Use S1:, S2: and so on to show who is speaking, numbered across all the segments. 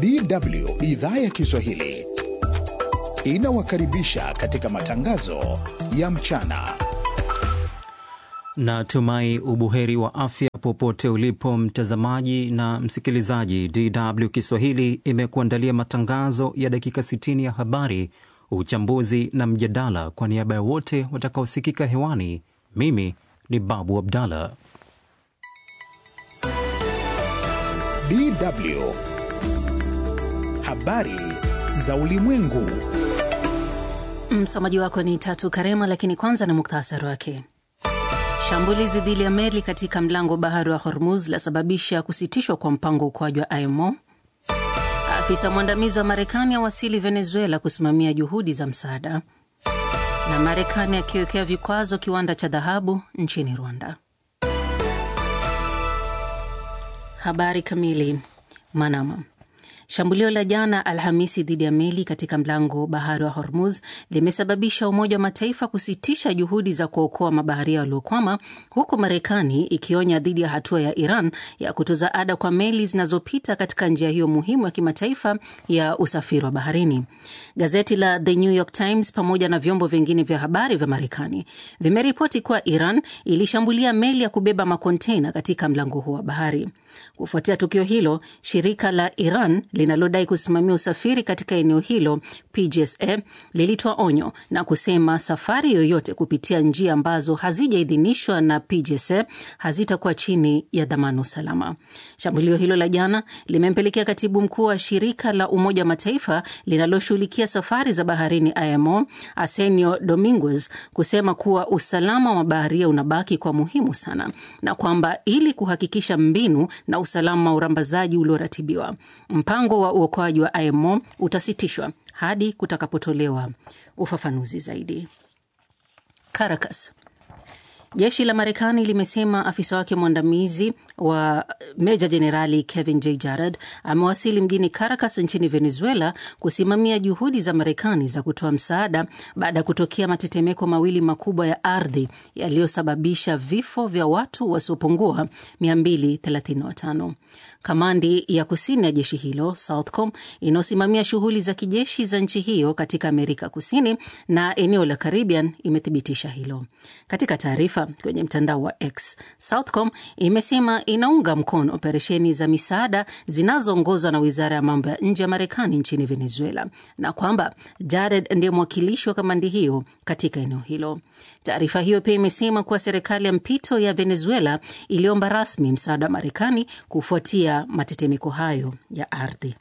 S1: DW idhaa ya Kiswahili inawakaribisha katika matangazo ya mchana.
S2: Natumai ubuheri wa afya popote ulipo mtazamaji na msikilizaji. DW Kiswahili imekuandalia matangazo ya dakika 60 ya habari, uchambuzi na mjadala. Kwa niaba ya wote watakaosikika hewani, mimi ni Babu Abdallah.
S1: DW habari za ulimwengu.
S3: Msomaji wako ni Tatu Karema, lakini kwanza na muktasari wake. Shambulizi dhidi ya meli katika mlango bahari wa Hormuz lasababisha kusitishwa kwa mpango ukoaji wa IMO. Afisa mwandamizi wa Marekani awasili Venezuela kusimamia juhudi za msaada, na Marekani akiwekea vikwazo kiwanda cha dhahabu nchini Rwanda. Habari kamili. Manama. Shambulio la jana Alhamisi dhidi ya meli katika mlango bahari wa Hormuz limesababisha Umoja wa Mataifa kusitisha juhudi za kuokoa mabaharia waliokwama, huku Marekani ikionya dhidi ya hatua ya Iran ya kutoza ada kwa meli zinazopita katika njia hiyo muhimu ya kimataifa ya usafiri wa baharini. Gazeti la The New York Times pamoja na vyombo vingine vya habari vya Marekani vimeripoti kuwa Iran ilishambulia meli ya kubeba makonteina katika mlango huo wa bahari. Kufuatia tukio hilo, shirika la Iran linalodai kusimamia usafiri katika eneo hilo PGSA lilitoa onyo na kusema safari yoyote kupitia njia ambazo hazijaidhinishwa na PGSA hazitakuwa chini ya dhamana usalama. Shambulio hilo la jana limempelekea katibu mkuu wa shirika la Umoja wa Mataifa linaloshughulikia safari za baharini IMO Arsenio Dominguez kusema kuwa usalama wa baharia unabaki kwa muhimu sana na kwamba ili kuhakikisha mbinu na usalama wa urambazaji ulioratibiwa mpango wa uokoaji wa IMO utasitishwa hadi kutakapotolewa ufafanuzi zaidi. Caracas. Jeshi la Marekani limesema afisa wake mwandamizi wa meja jenerali Kevin J Jarad amewasili mjini Caracas nchini Venezuela kusimamia juhudi za Marekani za kutoa msaada baada ya kutokea matetemeko mawili makubwa ya ardhi yaliyosababisha vifo vya watu wasiopungua 235. Kamandi ya kusini ya jeshi hilo Southcom inayosimamia shughuli za kijeshi za nchi hiyo katika Amerika Kusini na eneo la Caribbean imethibitisha hilo. Katika taarifa kwenye mtandao wa X, Southcom imesema inaunga mkono operesheni za misaada zinazoongozwa na wizara ya mambo ya nje ya Marekani nchini Venezuela na kwamba Jared ndiye mwakilishi wa kamandi hiyo katika eneo hilo. Taarifa hiyo pia imesema kuwa serikali ya mpito ya Venezuela iliomba rasmi msaada wa Marekani kufuatia matetemeko hayo ya ardhi.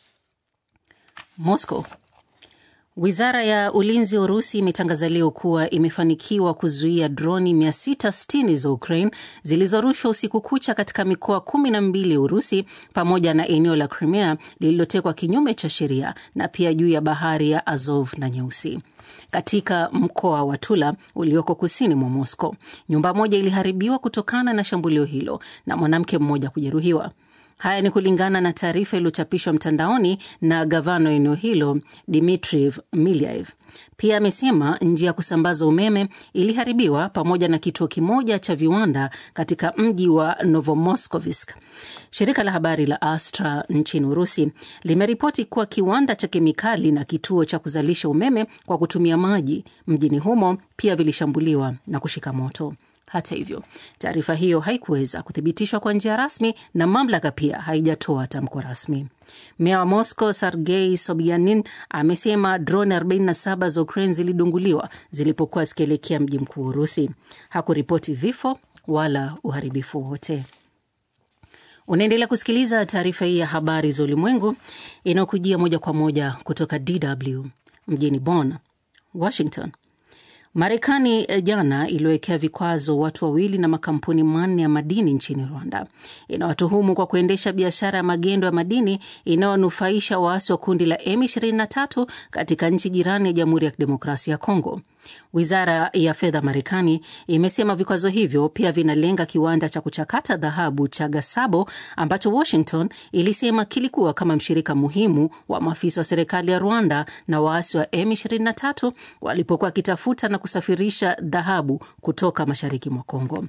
S3: Moscow. Wizara ya ulinzi wa Urusi imetangaza leo kuwa imefanikiwa kuzuia droni 660 za Ukraine zilizorushwa usiku kucha katika mikoa kumi na mbili ya Urusi pamoja na eneo la Crimea lililotekwa kinyume cha sheria na pia juu ya bahari ya Azov na Nyeusi. Katika mkoa wa Tula ulioko kusini mwa Moscow, nyumba moja iliharibiwa kutokana na shambulio hilo na mwanamke mmoja kujeruhiwa. Haya ni kulingana na taarifa iliyochapishwa mtandaoni na gavana wa eneo hilo Dmitriv Milyaev. Pia amesema njia ya kusambaza umeme iliharibiwa pamoja na kituo kimoja cha viwanda katika mji wa Novomoskovsk. Shirika la habari la Astra nchini Urusi limeripoti kuwa kiwanda cha kemikali na kituo cha kuzalisha umeme kwa kutumia maji mjini humo pia vilishambuliwa na kushika moto. Hata hivyo, taarifa hiyo haikuweza kuthibitishwa kwa njia rasmi na mamlaka pia haijatoa tamko rasmi. Meya wa Moscow Sergei Sobyanin amesema droni 47 za Ukraine zilidunguliwa zilipokuwa zikielekea mji mkuu wa Urusi. Hakuripoti vifo wala uharibifu wote. Unaendelea kusikiliza taarifa hii ya habari za ulimwengu inayokujia moja kwa moja kutoka DW mjini Bonn, Washington. Marekani jana iliwekea vikwazo watu wawili na makampuni manne ya madini nchini Rwanda. Inawatuhumu kwa kuendesha biashara ya magendo ya madini inayonufaisha waasi wa kundi la M23 katika nchi jirani ya Jamhuri ya Kidemokrasia ya Kongo. Wizara ya fedha Marekani imesema vikwazo hivyo pia vinalenga kiwanda cha kuchakata dhahabu cha Gasabo ambacho Washington ilisema kilikuwa kama mshirika muhimu wa maafisa wa serikali ya Rwanda na waasi wa M23 walipokuwa wakitafuta na kusafirisha dhahabu kutoka mashariki mwa Kongo.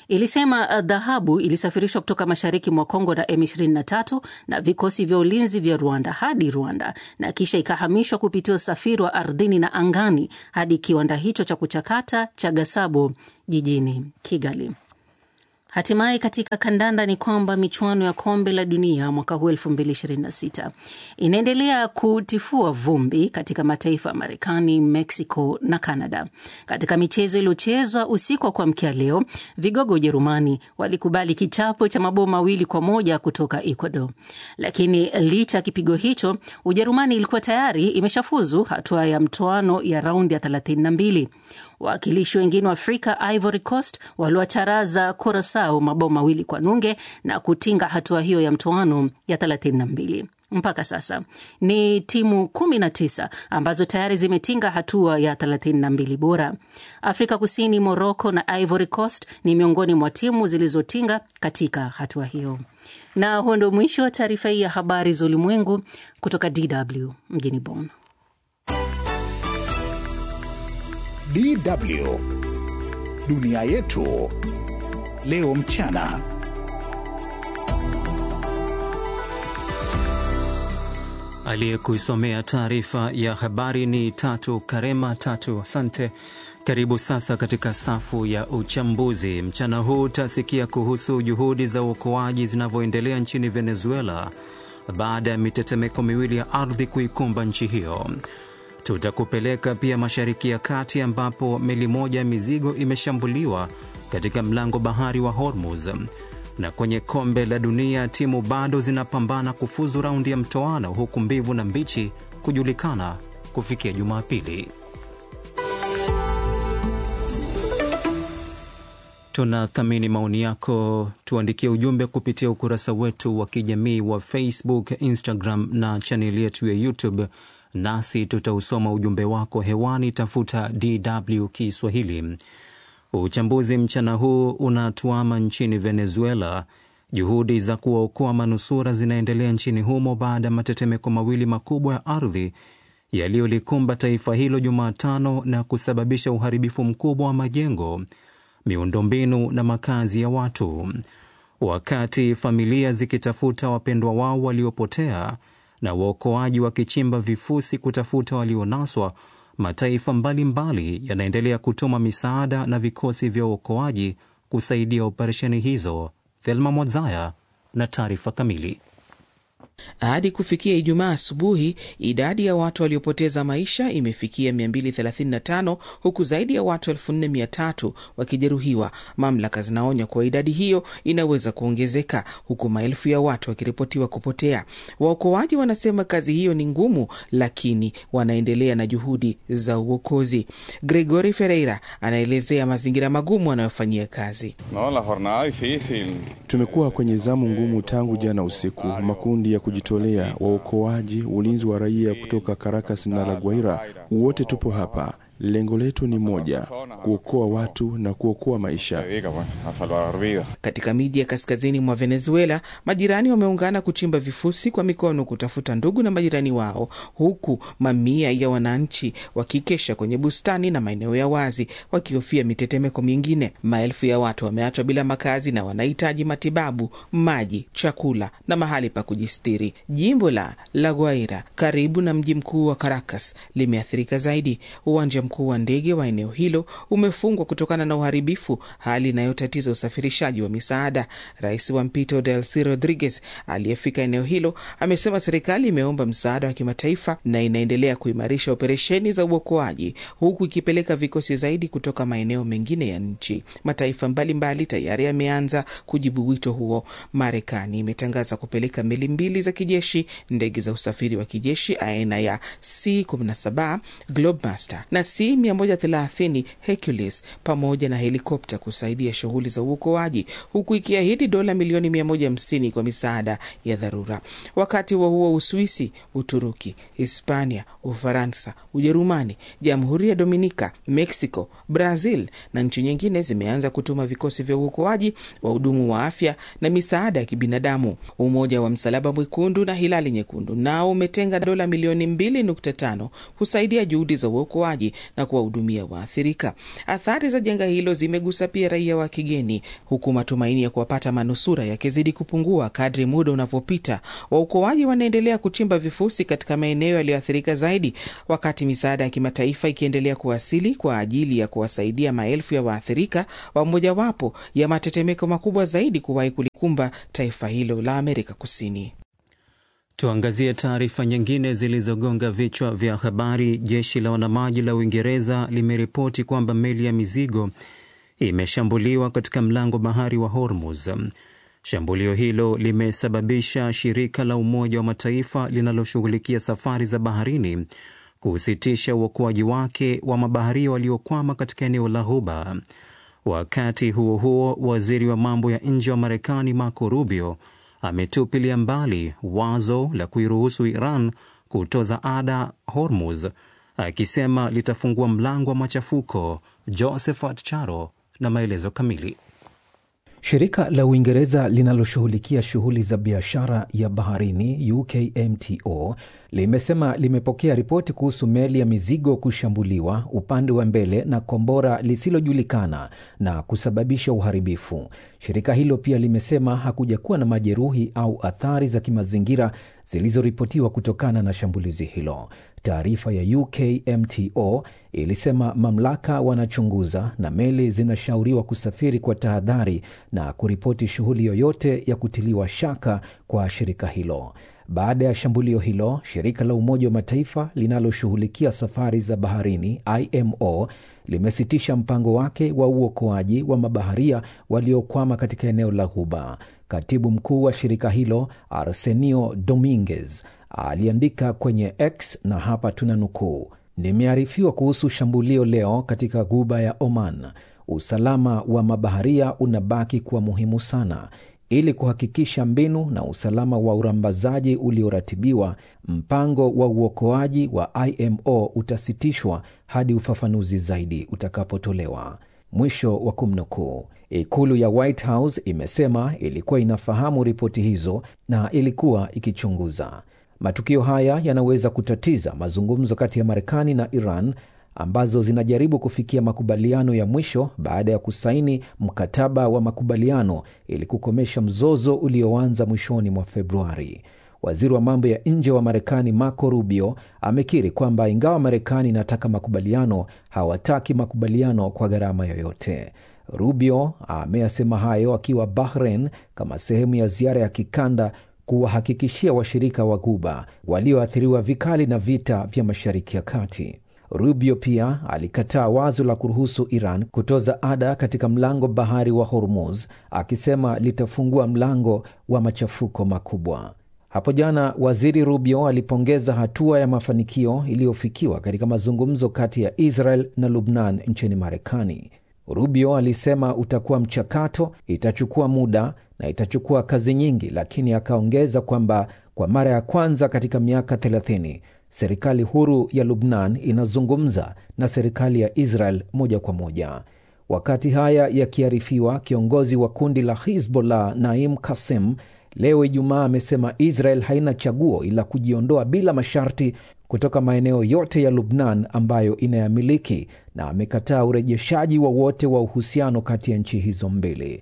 S3: ilisema dhahabu ilisafirishwa kutoka mashariki mwa Kongo na M23 na vikosi vya ulinzi vya Rwanda hadi Rwanda na kisha ikahamishwa kupitia usafiri wa ardhini na angani hadi kiwanda hicho cha kuchakata cha Gasabo jijini Kigali. Hatimaye katika kandanda ni kwamba michuano ya kombe la dunia mwaka huu 2026 inaendelea kutifua vumbi katika mataifa ya Marekani, Mexico na Canada. Katika michezo iliyochezwa usiku wa kuamkia leo, vigogo Ujerumani walikubali kichapo cha mabao mawili kwa moja kutoka Ecuador, lakini licha ya kipigo hicho, Ujerumani ilikuwa tayari imeshafuzu hatua ya mtoano ya raundi ya 32. Wawakilishi wengine wa Afrika, Ivory Coast, waliwacharaza Curacao mabao mawili kwa nunge na kutinga hatua hiyo ya mtoano ya 32. Mpaka sasa ni timu 19 ambazo tayari zimetinga hatua ya 32 bora. Afrika Kusini, Morocco na Ivory Coast ni miongoni mwa timu zilizotinga katika hatua hiyo. Na huo ndio mwisho wa taarifa hii ya habari za ulimwengu kutoka DW mjini Bonn.
S1: DW dunia yetu leo mchana.
S2: Aliyekusomea taarifa ya habari ni Tatu Karema. Tatu, asante. Karibu sasa katika safu ya uchambuzi. Mchana huu utasikia kuhusu juhudi za uokoaji zinavyoendelea nchini Venezuela baada ya mitetemeko miwili ya ardhi kuikumba nchi hiyo. Tutakupeleka pia Mashariki ya Kati ambapo meli moja ya mizigo imeshambuliwa katika mlango bahari wa Hormuz. Na kwenye kombe la dunia timu bado zinapambana kufuzu raundi ya mtoano, huku mbivu na mbichi kujulikana kufikia Jumapili. Tunathamini maoni yako, tuandikie ujumbe kupitia ukurasa wetu wa kijamii wa Facebook, Instagram na chaneli yetu ya YouTube nasi tutausoma ujumbe wako hewani. Tafuta DW Kiswahili. Uchambuzi mchana huu unatuama nchini Venezuela. Juhudi za kuwaokoa manusura zinaendelea nchini humo baada ya matetemeko mawili makubwa ya ardhi yaliyolikumba taifa hilo Jumatano na kusababisha uharibifu mkubwa wa majengo, miundombinu na makazi ya watu, wakati familia zikitafuta wapendwa wao waliopotea na waokoaji wakichimba vifusi kutafuta walionaswa. Mataifa mbalimbali yanaendelea kutuma misaada na vikosi vya uokoaji kusaidia operesheni hizo. Thelma Mwazaya na taarifa kamili.
S4: Hadi kufikia Ijumaa asubuhi, idadi ya watu waliopoteza maisha imefikia 235 huku zaidi ya watu 4300 wakijeruhiwa. Mamlaka zinaonya kuwa idadi hiyo inaweza kuongezeka, huku maelfu ya watu wakiripotiwa kupotea. Waokoaji wanasema kazi hiyo ni ngumu, lakini wanaendelea na juhudi za uokozi. Gregory Ferreira anaelezea mazingira magumu anayofanyia kazi.
S5: No, la jornada difícil.
S6: Tumekuwa kwenye zamu ngumu tangu jana usiku. Makundi ya kujitolea, waokoaji, ulinzi wa raia kutoka Caracas na La Guaira, wote tupo hapa. Lengo letu ni moja, kuokoa watu na kuokoa maisha.
S4: Katika miji ya kaskazini mwa Venezuela, majirani wameungana kuchimba vifusi kwa mikono kutafuta ndugu na majirani wao, huku mamia ya wananchi wakikesha kwenye bustani na maeneo ya wazi wakihofia mitetemeko mingine. Maelfu ya watu wameachwa bila makazi na wanahitaji matibabu, maji, chakula na mahali pa kujistiri. Jimbo la La Guaira karibu na mji mkuu wa Caracas limeathirika zaidi. Uwanja mkuu wa ndege wa eneo hilo umefungwa kutokana na uharibifu, hali inayotatiza usafirishaji wa misaada. Rais wa mpito Delcy Rodriguez aliyefika eneo hilo amesema serikali imeomba msaada wa kimataifa na inaendelea kuimarisha operesheni za uokoaji huku ikipeleka vikosi zaidi kutoka maeneo mengine ya nchi. Mataifa mbalimbali tayari yameanza kujibu wito huo. Marekani imetangaza kupeleka meli mbili za kijeshi, ndege za usafiri wa kijeshi aina ya C-17 Globemaster na C130 Hercules pamoja na helikopta kusaidia shughuli za uokoaji huku ikiahidi dola milioni 150 kwa misaada ya dharura. Wakati huo huo, Uswisi, Uturuki, Hispania, Ufaransa, Ujerumani, Jamhuri ya Dominika, Mexico, Brazil na nchi nyingine zimeanza kutuma vikosi vya uokoaji, wahudumu wa afya na misaada ya kibinadamu. Umoja wa Msalaba Mwekundu na Hilali Nyekundu nao umetenga dola milioni 2.5 kusaidia juhudi za uokoaji na kuwahudumia waathirika. Athari za janga hilo zimegusa pia raia wa kigeni, huku matumaini ya kuwapata manusura yakizidi kupungua kadri muda unavyopita. Waokoaji wanaendelea kuchimba vifusi katika maeneo yaliyoathirika zaidi, wakati misaada ya kimataifa ikiendelea kuwasili kwa ajili ya kuwasaidia maelfu ya waathirika wa mojawapo ya matetemeko makubwa zaidi kuwahi kulikumba taifa hilo la Amerika Kusini.
S2: Tuangazie taarifa nyingine zilizogonga vichwa vya habari. Jeshi la wanamaji la Uingereza limeripoti kwamba meli ya mizigo imeshambuliwa katika mlango bahari wa Hormuz. Shambulio hilo limesababisha shirika la Umoja wa Mataifa linaloshughulikia safari za baharini kusitisha uokoaji wake wa mabaharia waliokwama katika eneo la Ghuba. Wakati huo huo, waziri wa mambo ya nje wa Marekani Marco Rubio ametupilia mbali wazo la kuiruhusu Iran kutoza ada Hormuz, akisema litafungua mlango wa machafuko. Josephat Charo na maelezo kamili.
S7: Shirika la Uingereza linaloshughulikia shughuli za biashara ya baharini UKMTO limesema limepokea ripoti kuhusu meli ya mizigo kushambuliwa upande wa mbele na kombora lisilojulikana na kusababisha uharibifu. Shirika hilo pia limesema hakuja kuwa na majeruhi au athari za kimazingira zilizoripotiwa kutokana na shambulizi hilo. Taarifa ya UKMTO ilisema mamlaka wanachunguza na meli zinashauriwa kusafiri kwa tahadhari na kuripoti shughuli yoyote ya kutiliwa shaka kwa shirika hilo. Baada ya shambulio hilo, shirika la Umoja wa Mataifa linaloshughulikia safari za baharini IMO limesitisha mpango wake wa uokoaji wa mabaharia waliokwama katika eneo la Ghuba. Katibu mkuu wa shirika hilo Arsenio Dominguez aliandika kwenye X na hapa tuna nukuu: nimearifiwa kuhusu shambulio leo katika Ghuba ya Oman. Usalama wa mabaharia unabaki kuwa muhimu sana. Ili kuhakikisha mbinu na usalama wa urambazaji ulioratibiwa, mpango wa uokoaji wa IMO utasitishwa hadi ufafanuzi zaidi utakapotolewa. Mwisho wa kumnukuu. Ikulu ya White House imesema ilikuwa inafahamu ripoti hizo na ilikuwa ikichunguza. Matukio haya yanaweza kutatiza mazungumzo kati ya Marekani na Iran ambazo zinajaribu kufikia makubaliano ya mwisho baada ya kusaini mkataba wa makubaliano ili kukomesha mzozo ulioanza mwishoni mwa Februari. Waziri wa mambo ya nje wa Marekani Marco Rubio amekiri kwamba ingawa Marekani inataka makubaliano, hawataki makubaliano kwa gharama yoyote. Rubio ameyasema hayo akiwa Bahrain kama sehemu ya ziara ya kikanda kuwahakikishia washirika wa Ghuba walioathiriwa vikali na vita vya Mashariki ya Kati. Rubio pia alikataa wazo la kuruhusu Iran kutoza ada katika mlango bahari wa Hormuz, akisema litafungua mlango wa machafuko makubwa. Hapo jana waziri Rubio alipongeza hatua ya mafanikio iliyofikiwa katika mazungumzo kati ya Israel na Lubnan nchini Marekani. Rubio alisema utakuwa mchakato, itachukua muda na itachukua kazi nyingi, lakini akaongeza kwamba kwa mara ya kwanza katika miaka 30 serikali huru ya Lubnan inazungumza na serikali ya Israel moja kwa moja. Wakati haya yakiarifiwa, kiongozi wa kundi la Hizbollah Naim Kassem leo Ijumaa amesema Israel haina chaguo ila kujiondoa bila masharti kutoka maeneo yote ya Lubnan ambayo inayamiliki na amekataa urejeshaji wowote wa, wa uhusiano kati ya nchi hizo mbili.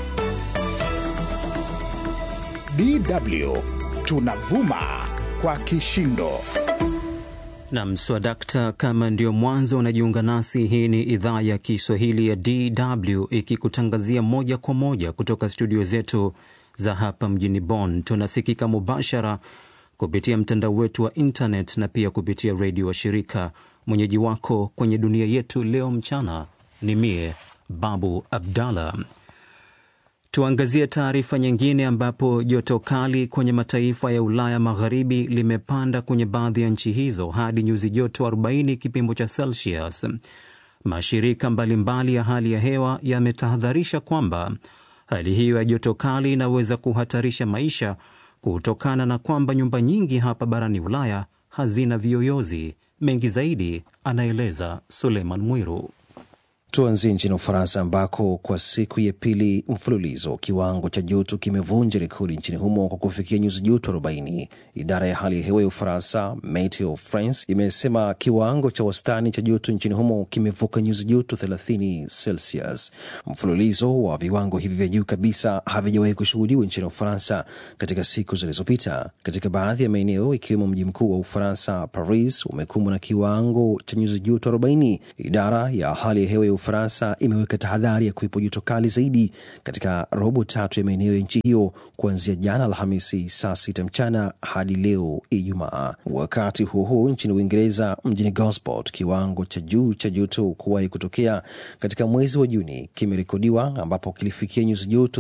S1: DW tunavuma kwa kishindo.
S2: Nam swadakta, kama ndio mwanzo unajiunga nasi, hii ni idhaa ya Kiswahili ya DW ikikutangazia moja kwa moja kutoka studio zetu za hapa mjini Bonn. Tunasikika mubashara kupitia mtandao wetu wa internet na pia kupitia redio wa shirika. Mwenyeji wako kwenye dunia yetu leo mchana ni mie Babu Abdallah. Tuangazie taarifa nyingine, ambapo joto kali kwenye mataifa ya Ulaya Magharibi limepanda kwenye baadhi ya nchi hizo hadi nyuzi joto 40 kipimo cha Celsius. Mashirika mbalimbali ya hali ya hewa yametahadharisha kwamba hali hiyo ya joto kali inaweza kuhatarisha maisha kutokana na kwamba nyumba nyingi hapa barani Ulaya hazina viyoyozi. Mengi zaidi anaeleza Suleiman Mwiru.
S8: Tuanzie nchini Ufaransa ambako kwa siku ya pili mfululizo kiwango cha joto kimevunja rekodi nchini humo kwa kufikia nyuzi joto 40. Idara ya hali ya hewa ya Ufaransa, Meteo France, imesema kiwango cha wastani cha joto nchini humo kimevuka nyuzi joto 30 Celsius. Mfululizo wa viwango hivi vya juu kabisa havijawahi kushuhudiwa nchini Ufaransa katika siku zilizopita. Katika baadhi ya maeneo ikiwemo mji mkuu wa Ufaransa, Paris, umekumbwa na kiwango cha nyuzi joto 40. Idara ya hali ya hewa ya Ufaransa imeweka tahadhari ya kuwepo joto kali zaidi katika robo tatu ya maeneo ya nchi hiyo kuanzia jana Alhamisi saa sita mchana hadi leo Ijumaa. Wakati huo huo, nchini Uingereza, mjini Gosport, kiwango cha juu cha joto kuwahi kutokea katika mwezi wa Juni kimerekodiwa ambapo kilifikia nyuzi joto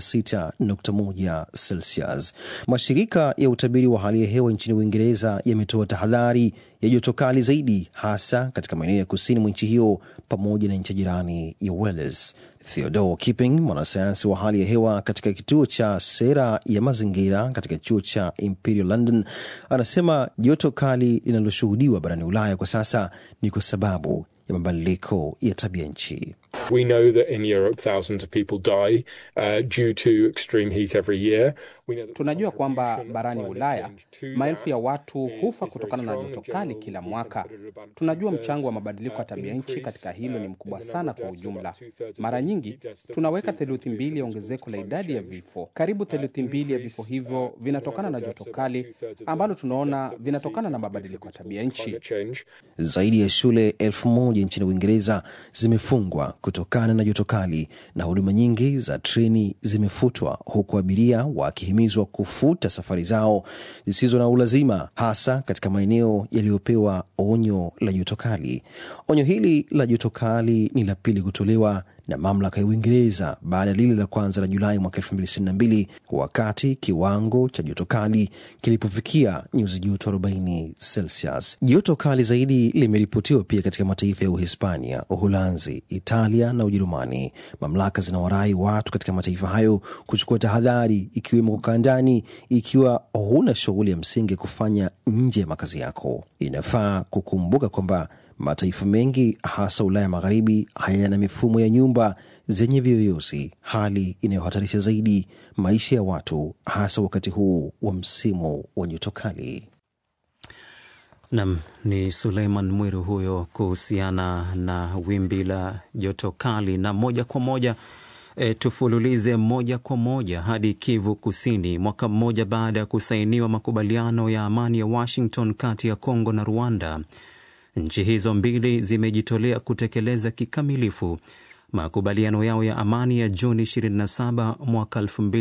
S8: 36.1 Celsius. Mashirika ya utabiri wa hali ya hewa nchini Uingereza yametoa tahadhari ya joto kali zaidi hasa katika maeneo ya kusini mwa nchi hiyo pamoja na nchi jirani ya Wales. Theodore Kipping, mwanasayansi wa hali ya hewa katika kituo cha sera ya mazingira katika chuo cha Imperial London, anasema joto kali linaloshuhudiwa barani Ulaya kwa sasa ni kwa sababu ya mabadiliko ya tabia nchi.
S9: We know that in Europe thousands of people die uh, due to extreme heat every year.
S10: Tunajua kwamba barani Ulaya maelfu ya watu hufa kutokana na joto kali kila mwaka. Tunajua mchango wa mabadiliko ya tabia nchi katika hilo ni mkubwa sana kwa ujumla. Mara nyingi tunaweka theluthi mbili ya ongezeko la idadi ya vifo. Karibu theluthi mbili ya vifo hivyo vinatokana na joto kali ambalo tunaona vinatokana na mabadiliko ya tabia nchi.
S8: Zaidi ya shule elfu moja nchini Uingereza zimefungwa kutokana na joto kali na huduma nyingi za treni zimefutwa huku abiria wakihimizwa kufuta safari zao zisizo na ulazima, hasa katika maeneo yaliyopewa onyo la joto kali. Onyo hili la joto kali ni la pili kutolewa na mamlaka ya Uingereza baada ya lile la kwanza la Julai mwaka 2022 wakati kiwango cha joto kali kilipofikia nyuzi joto 40 Celsius. Joto kali zaidi limeripotiwa pia katika mataifa ya Uhispania, Uholanzi, Italia na Ujerumani. Mamlaka zinawarai watu katika mataifa hayo kuchukua tahadhari, ikiwemo kukaa ndani ikiwa huna shughuli ya msingi kufanya nje ya makazi yako. Inafaa kukumbuka kwamba mataifa mengi hasa Ulaya Magharibi hayana mifumo ya nyumba zenye viyoyozi, hali inayohatarisha zaidi maisha ya watu hasa wakati huu wa msimu wa joto kali.
S2: Nam ni Suleiman Mwiru huyo kuhusiana na wimbi la joto kali. Na moja kwa moja e, tufululize moja kwa moja hadi Kivu Kusini. Mwaka mmoja baada ya kusainiwa makubaliano ya amani ya Washington kati ya Kongo na Rwanda, nchi hizo mbili zimejitolea kutekeleza kikamilifu makubaliano yao ya amani ya Juni 27 mwaka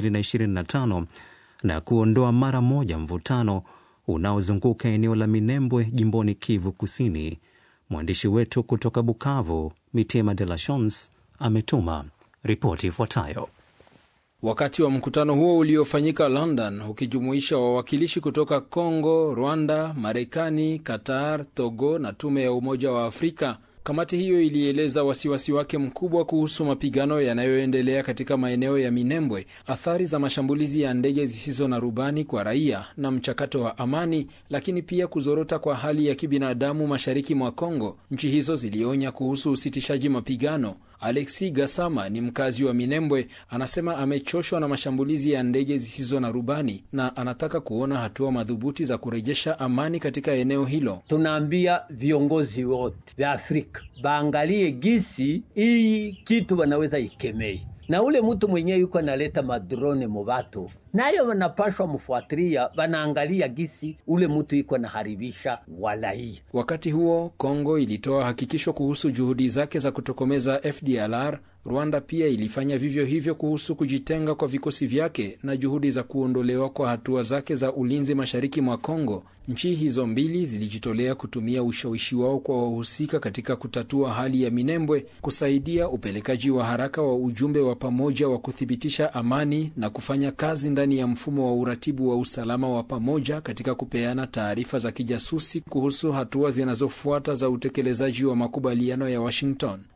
S2: 2025 na kuondoa mara moja mvutano unaozunguka eneo la Minembwe jimboni Kivu Kusini. Mwandishi wetu kutoka Bukavu, Mitema de la Chance, ametuma ripoti ifuatayo.
S11: Wakati wa mkutano huo uliofanyika London ukijumuisha wawakilishi kutoka Congo, Rwanda, Marekani, Qatar, Togo na tume ya Umoja wa Afrika, kamati hiyo ilieleza wasiwasi wake mkubwa kuhusu mapigano yanayoendelea katika maeneo ya Minembwe, athari za mashambulizi ya ndege zisizo na rubani kwa raia na mchakato wa amani, lakini pia kuzorota kwa hali ya kibinadamu mashariki mwa Kongo. Nchi hizo zilionya kuhusu usitishaji mapigano. Alexi Gasama ni mkazi wa Minembwe, anasema amechoshwa na mashambulizi ya ndege zisizo na rubani na anataka kuona hatua madhubuti za kurejesha amani katika eneo hilo.
S12: Tunaambia viongozi wote vya Afrika baangalie gisi hii kitu wanaweza ikemei na ule mtu mwenyewe yuko analeta madrone mubatu nayo wanapashwa mfuatilia, wanaangalia gisi ule mtu iko naharibisha walaia.
S11: Wakati huo Kongo ilitoa hakikisho kuhusu juhudi zake za kutokomeza FDLR. Rwanda pia ilifanya vivyo hivyo kuhusu kujitenga kwa vikosi vyake na juhudi za kuondolewa kwa hatua zake za ulinzi mashariki mwa Kongo. Nchi hizo mbili zilijitolea kutumia ushawishi wao kwa wahusika katika kutatua hali ya Minembwe, kusaidia upelekaji wa haraka wa ujumbe wa pamoja wa kuthibitisha amani na kufanya kazi ndani ya mfumo wa uratibu wa usalama wa pamoja katika kupeana taarifa za kijasusi kuhusu hatua zinazofuata za utekelezaji wa makubaliano ya Washington.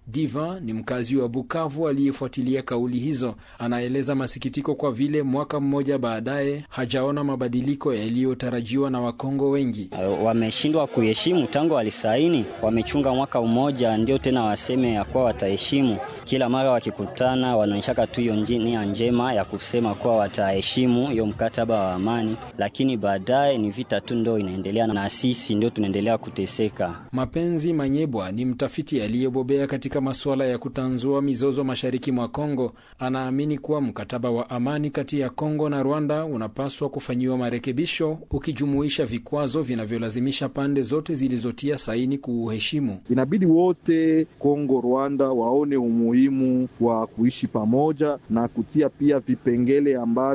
S11: Diva ni mkazi wa Bukavu aliyefuatilia kauli hizo. Anaeleza masikitiko kwa vile mwaka mmoja baadaye hajaona mabadiliko yaliyotarajiwa na Wakongo wengi.
S13: Wameshindwa kuheshimu tangu walisaini, wamechunga mwaka mmoja, ndio tena waseme ya kuwa wataheshimu. Kila mara wakikutana, wanaonyeshaka tu hiyo nia njema ya kusema kuwa wataheshimu hiyo mkataba wa amani, lakini baadaye ni vita tu ndio inaendelea, na sisi ndio tunaendelea kuteseka.
S11: Mapenzi Manyebwa ni mtafiti aliyebobea katika masuala ya kutanzua mizozo mashariki mwa Kongo. Anaamini kuwa mkataba wa amani kati ya Kongo na Rwanda unapaswa kufanyiwa marekebisho, ukijumuisha vikwazo vinavyolazimisha pande zote zilizotia saini kuuheshimu.
S14: Inabidi wote Kongo, Rwanda waone umuhimu wa kuishi pamoja na kutia pia vipengele ambavyo